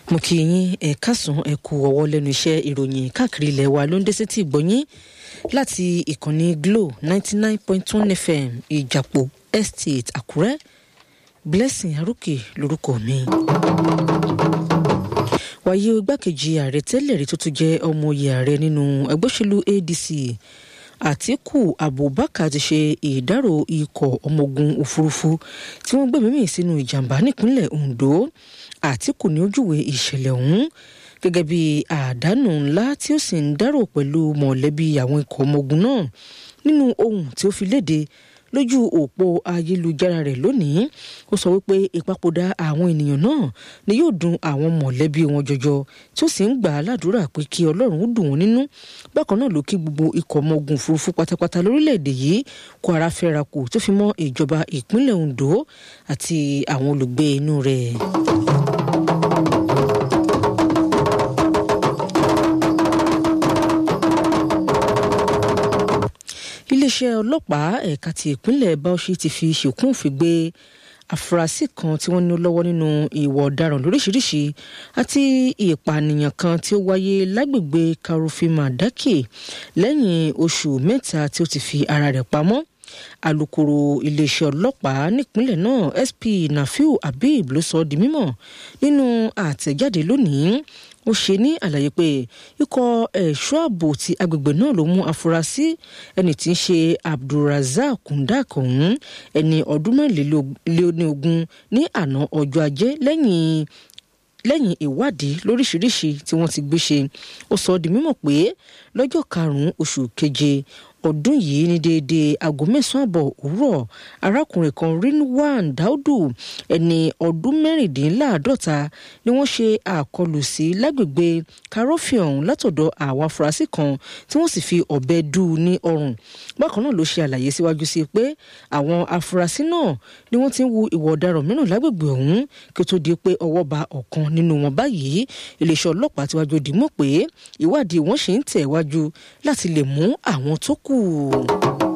mo kí yín ẹ káàsán ẹ kú ọwọ́ lẹ́nu iṣẹ́ ìròyìn káàkiri ilẹ̀ wa ló ń dé sétí ìgbọ́yín láti ìkànnì glo ninety nine point one fm ìjàpọ̀ estate àkúrẹ́ blessing arókè lórúkọ mi. wàyí igbákejì ààrẹ tẹ́lẹ̀ rí tó tún jẹ́ ọmọoyè ààrẹ nínú ẹgbẹ́ òṣèlú adc àtíkù abubakar ti ṣe ìdárò ikọ̀ ọmọ ogun òfurufú tí wọ́n gbẹ̀mí mì sínú ìjàmbá nípínlẹ̀ ondo àtíkù ní ojúwe ìṣẹ̀lẹ̀ ọ̀hún gẹ́gẹ́ bí àdánù ńlá tí ó sì ń dárò pẹ̀lú mọ̀lẹ́bí àwọn ikọ̀ ọmọ ogun náà nínú ohun tí ó fi léde lójú òpó ayélujára rẹ̀ lónìí ó sọ wípé ìpapòdà àwọn ènìyàn náà ni yóò dùn àwọn mọ̀lẹ́bí wọn jọjọ tí ó sì ń gbà á ládùúrà pé kí ọlọ́run ó dùn wọ́n nínú bákan náà ló kí gbogbo ikọ̀ ọmọ ogun òfurufú pátápátá lórílẹ̀‐èdè yìí kó ara fẹ́ra kù tó fi mọ́ ìjọba ìpínlẹ̀ ondo àti àwọn olùgbé inú rẹ̀. iléeṣẹ́ ọlọ́pàá ẹ̀ka ti ìpínlẹ̀ bauchi ti fi ṣìkún òfin gbé àfúrásì kan tí wọ́n ní lọ́wọ́ nínú ìwà ọ̀daràn lóríṣiríṣi àti ìpànìyàn kan tí ó wáyé lágbègbè karofima dake lẹ́yìn oṣù mẹ́ta tí ó ti fi ara rẹ̀ pamọ́ alūkkóró iléeṣẹ́ ọlọ́pàá nípínlẹ̀ náà sp nafiu habib ló sọ ọ́ di mímọ̀ nínú àtẹ̀jáde lónìí ó ṣe ní àlàyé pé ikọ̀ ẹ̀ṣọ́ ààbò ti agbègbè náà ló mú afurasí ẹni tí ń ṣe abdulrasaq kundak ọ̀hún ẹni ọdún mẹ́rìnlélógún ní àná ọjọ́ ajé lẹ́yìn lẹ́yìn ìwádìí lóríṣiríṣi tí wọ́n ti gbé ṣe ó sọ ọ́ di mímọ̀ pé lọ́jọ́ karùn-ún oṣù keje ọdún yìí ní déédéé aago mẹ́sàn-án àbọ̀ òwúrọ̀ arákùnrin kan rinwan daudu ẹni ọdún mẹ́rìndínláàádọ́ta ni wọ́n ṣe àkọlù sí lágbègbè karofion látọ̀dọ̀ àwọn afurasí kan tí wọ́n sì fi ọ̀bẹ dù ú ní ọrùn bákan náà ló ṣe àlàyé síwájú sí pé àwọn afurasí náà ni wọ́n ti ń wu ìwà ọ̀daràn mìíràn lágbègbè ọ̀hún kí ó tó di pé ọwọ́ ba ọ̀kan nínú wọn báyìí iléeṣẹ́ ọlọ́pàá ti wájú dìímọ̀ pé ìwádìí wọn ṣì ń tẹ̀ wájú láti lè mú àwọn tó kù.